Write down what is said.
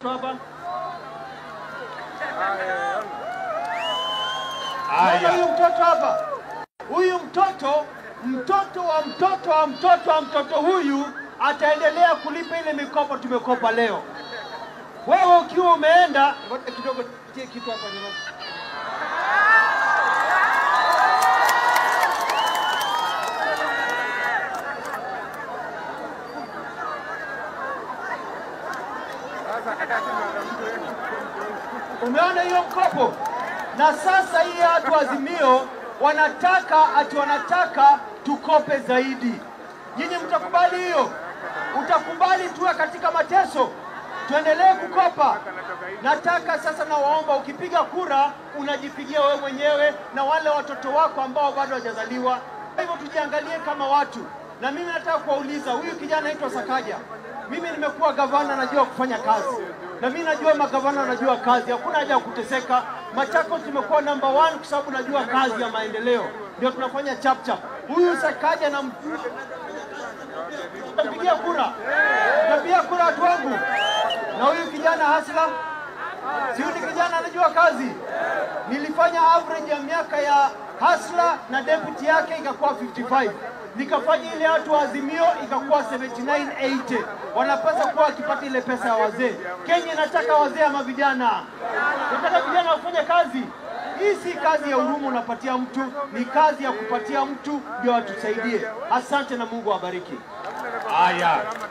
mtoto hapa? Naona huyu mtoto hapa, huyu mtoto, mtoto wa mtoto wa mtoto wa mtoto huyu ataendelea kulipa ile mikopo tumekopa leo. Wewe ukiwa umeenda Ngoja kidogo, tie kitu hapa nyuma. Umeona hiyo mkopo? Na sasa hii watu wa Azimio wanataka ati wanataka tukope zaidi. Nyinyi mtakubali hiyo? Utakubali tuwe katika mateso, tuendelee kukopa? Nataka sasa, nawaomba, ukipiga kura unajipigia wewe mwenyewe na wale watoto wako ambao bado hawajazaliwa. Kwa hivyo tujiangalie kama watu, na mimi nataka kuwauliza, huyu kijana anaitwa Sakaja, mimi nimekuwa gavana, najua kufanya kazi na mimi najua magavana wanajua kazi, hakuna haja ya kuteseka. Machakos tumekuwa number one kwa sababu najua kazi ya maendeleo, ndio tunafanya chap chap. Huyu Sakaja na mpigia kura, napigia kura watu wangu, na huyu kijana Hasla, si huyu ni kijana anajua kazi. Nilifanya average ya miaka ya Hasla na deputy yake ikakuwa 55 nikafanya ile watu wa Azimio ikakuwa 7980 wanapaswa kuwa wakipata ile pesa ya wazee. Kenya inataka wazee ama vijana? Nataka vijana wafanye kazi. Hii si kazi ya huruma unapatia mtu, ni kazi ya kupatia mtu ndio atusaidie. Asante na Mungu awabariki. Haya,